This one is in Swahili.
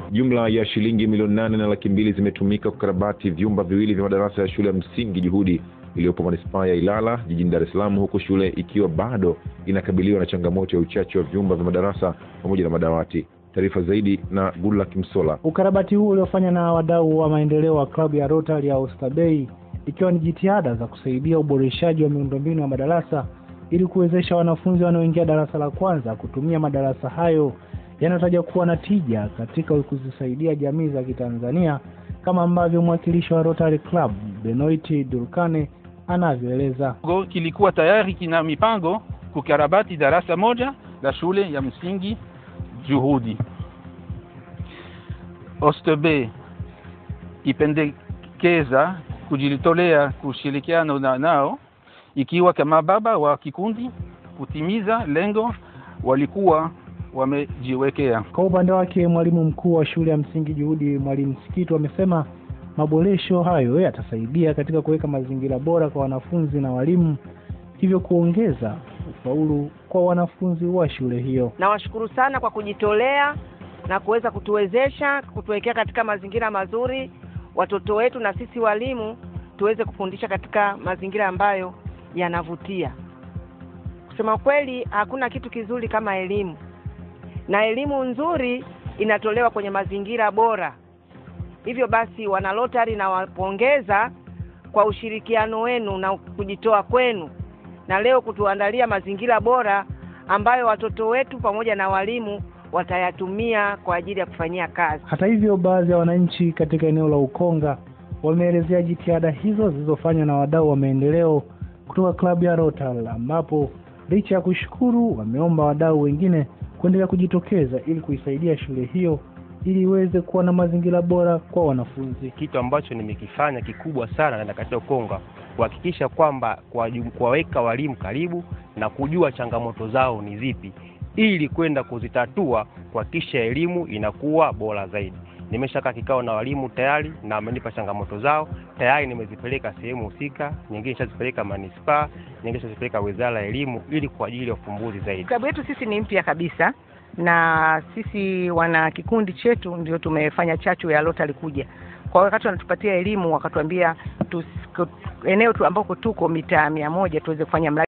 Jumla ya shilingi milioni nane na laki mbili zimetumika kukarabati vyumba viwili vya madarasa ya shule ya msingi Juhudi iliyopo manispaa ya Ilala jijini Dar es Salaam, huku shule ikiwa bado inakabiliwa na changamoto ya uchache wa vyumba vya madarasa pamoja na madawati. Taarifa zaidi na Goodluck Msola. Ukarabati huu uliofanywa na wadau wa maendeleo wa klabu ya Rotary ya Oysterbay ikiwa ni jitihada za kusaidia uboreshaji wa miundombinu ya madarasa ili kuwezesha wanafunzi wanaoingia darasa la kwanza kutumia madarasa hayo yanayotaja kuwa na tija katika kuzisaidia jamii za Kitanzania kama ambavyo mwakilishi wa Rotary Club Benoit Durkane anavyoeleza. Go kilikuwa tayari kina mipango kukarabati darasa moja la shule ya msingi Juhudi. Oysterbay ipendekeza kujitolea kushirikiana na nao ikiwa kama baba wa kikundi kutimiza lengo walikuwa wamejiwekea. Kwa upande wake, mwalimu mkuu wa shule ya msingi Juhudi, mwalimu Sikitu, amesema maboresho hayo yatasaidia katika kuweka mazingira bora kwa wanafunzi na walimu, hivyo kuongeza ufaulu kwa wanafunzi wa shule hiyo. Nawashukuru sana kwa kujitolea na kuweza kutuwezesha kutuwekea katika mazingira mazuri watoto wetu na sisi walimu tuweze kufundisha katika mazingira ambayo yanavutia. Kusema kweli, hakuna kitu kizuri kama elimu, na elimu nzuri inatolewa kwenye mazingira bora. Hivyo basi, wana Rotary nawapongeza kwa ushirikiano wenu na kujitoa kwenu, na leo kutuandalia mazingira bora ambayo watoto wetu pamoja na walimu watayatumia kwa ajili ya kufanyia kazi. Hata hivyo, baadhi ya wananchi katika eneo la Ukonga wameelezea jitihada hizo zilizofanywa na wadau wa maendeleo kutoka klabu ya Rotary, ambapo licha ya kushukuru, wameomba wadau wengine kuendelea kujitokeza ili kuisaidia shule hiyo ili iweze kuwa na mazingira bora kwa wanafunzi. Kitu ambacho nimekifanya kikubwa sana na katika Ukonga kuhakikisha kwamba kuwaweka walimu karibu na kujua changamoto zao ni zipi ili kwenda kuzitatua kuhakikisha elimu inakuwa bora zaidi. Nimeshakaa kikao na walimu tayari na wamenipa changamoto zao tayari, nimezipeleka sehemu husika, nyingine nishazipeleka manispaa, nyingine nishazipeleka wizara ya elimu ili kwa ajili ya ufumbuzi zaidi. Klabu yetu sisi ni mpya kabisa, na sisi wana kikundi chetu ndio tumefanya chachu ya Rotary kuja kwa wakati wanatupatia elimu, wakatuambia eneo tu ambako tuko mita mia moja tuweze kufanya mradi